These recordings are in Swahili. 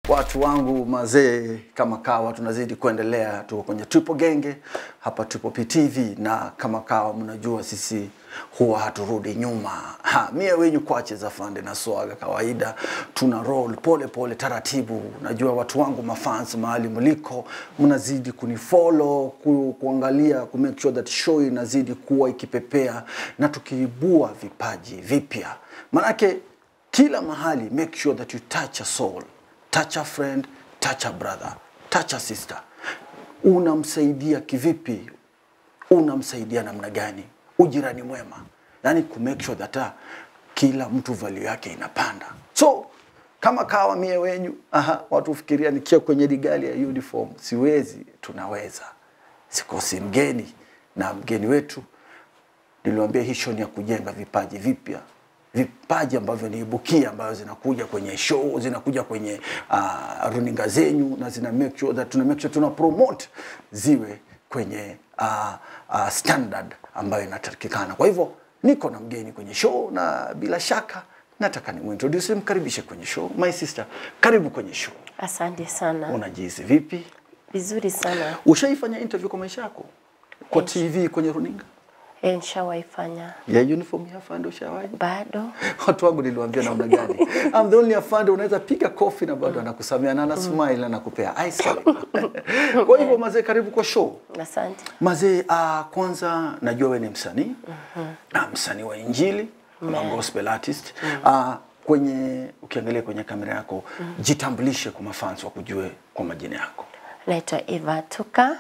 Watu wangu mazee, kama kawa, tunazidi kuendelea, tuko kwenye Triple Genge hapa Triple PTV, na kama kawa, mnajua sisi huwa haturudi nyuma. Ha, mie wenyu kwache za fande na swaga kawaida, tuna roll pole pole taratibu. Najua watu wangu mafans mahali mliko, mnazidi kunifollow ku, kuangalia ku make sure that show inazidi kuwa ikipepea na tukiibua vipaji vipya, manake kila mahali make sure that you touch a soul touch a friend, touch a brother, touch a sister. Unamsaidia kivipi? Unamsaidia namna gani? Ujirani mwema, yani ku make sure that ah, kila mtu value yake inapanda. So kama kawa mie wenyu, aha, watu fikiria nikia kwenye rigali ya uniform, siwezi. Tunaweza, sikosi mgeni na mgeni wetu niliwaambia hii show ni ya kujenga vipaji vipya vipaji ambavyo ni ibukia ambayo zinakuja kwenye show zinakuja kwenye uh, runinga zenyu na zina make sure that tuna make sure tuna promote ziwe kwenye uh, uh, standard ambayo inatakikana. Kwa hivyo niko na mgeni kwenye show na bila shaka nataka nimuintroduce, mkaribishe kwenye show. My sister, karibu kwenye show. Asante sana. Unajihisi vipi? Vizuri sana. Ushaifanya interview kwa maisha yako kwa TV, kwenye runinga E, nishawaifanya ya uniform ya afande? Ushawahi? bado. watu wangu niliwaambia namna gani I'm the only afande unaweza piga kofi na bado anakusamia na ana smile na anakupea ice cream kwa hivyo mazee karibu kwa show Asante. mazee uh, kwanza najua we ni msanii mm msanii wa injili ama gospel artist uh, kwenye ukiangalia kwenye kamera yako jitambulishe kwa mafans wakujue kwa majina yako Naitwa Eva Tuka.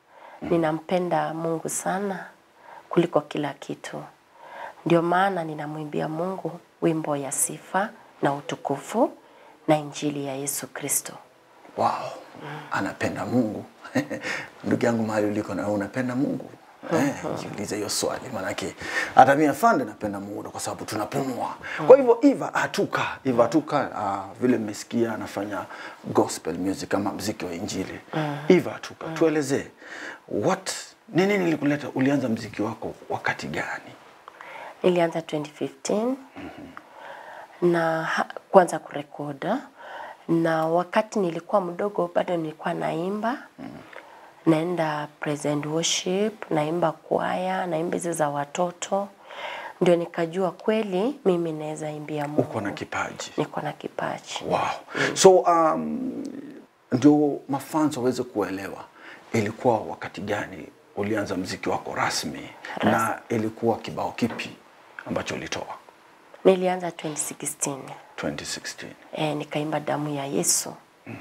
Ninampenda Mungu sana kuliko kila kitu, ndio maana ninamwimbia Mungu wimbo ya sifa na utukufu na injili ya Yesu Kristo. wow anapenda mungu ndugu yangu mahali uliko na wewe unapenda mungu Eh, jiulize hiyo swali maanake hata mimi afande napenda mungu kwa sababu tunapumua kwa hivyo Eva Atuka Eva Atuka uh, vile mmesikia anafanya gospel music ama mziki wa injili Eva Atuka tuelezee what ni nini ilikuleta ulianza mziki wako wakati gani Nilianza 2015 na ha- kwanza kurekoda, na wakati nilikuwa mdogo bado nilikuwa naimba naenda present worship, naimba kwaya, naimba hizi za watoto, ndio nikajua kweli mimi naweza imbia Mungu. uko na kipaji Niko na kipaji. Wow. So um, ndio mafans waweze kuelewa ilikuwa wakati gani ulianza mziki wako rasmi na ilikuwa kibao kipi ambacho ulitoa Nilianza 2016 2016 e, nikaimba damu ya Yesu.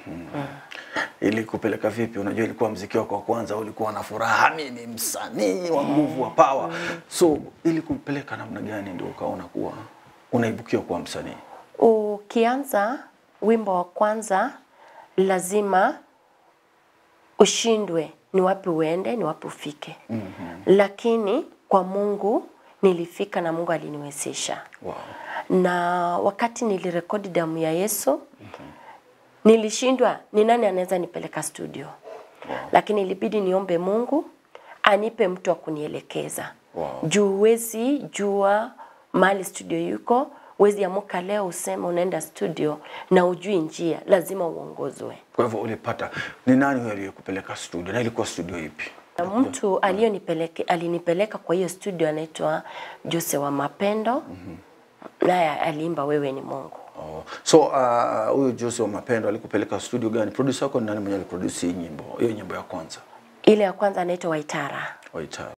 ili kupeleka vipi unajua ilikuwa mziki wako wa kwanza ulikuwa na furaha mi ni msanii wa nguvu wa power so ili kupeleka namna gani ndio ukaona kuwa unaibukia kuwa msanii Ukianza wimbo wa kwanza lazima ushindwe ni wapi uende, ni wapi ufike. mm-hmm. Lakini kwa Mungu nilifika na Mungu aliniwezesha. wow. Na wakati nilirekodi damu ya Yesu nilishindwa ni nani anaweza nipeleka studio. Lakini ilibidi niombe Mungu anipe mtu wa kunielekeza. Wow. Juu huwezi jua mahali studio yuko, huwezi amuka leo useme unaenda studio na ujui njia, lazima uongozwe. kwa hivyo ulipata ni nani huyo aliyekupeleka studio na ilikuwa studio ipi Na mtu aliyonipeleke alinipeleka kwa hiyo studio anaitwa Jose wa Mapendo. Naye aliimba wewe ni Mungu. Oh. So uh, huyu Jose wa Mapendo alikupeleka studio gani? Producer wako ni nani mwenye aliproduce hii nyimbo? Hiyo nyimbo ya kwanza. Ile ya kwanza anaitwa Waitara. Waita.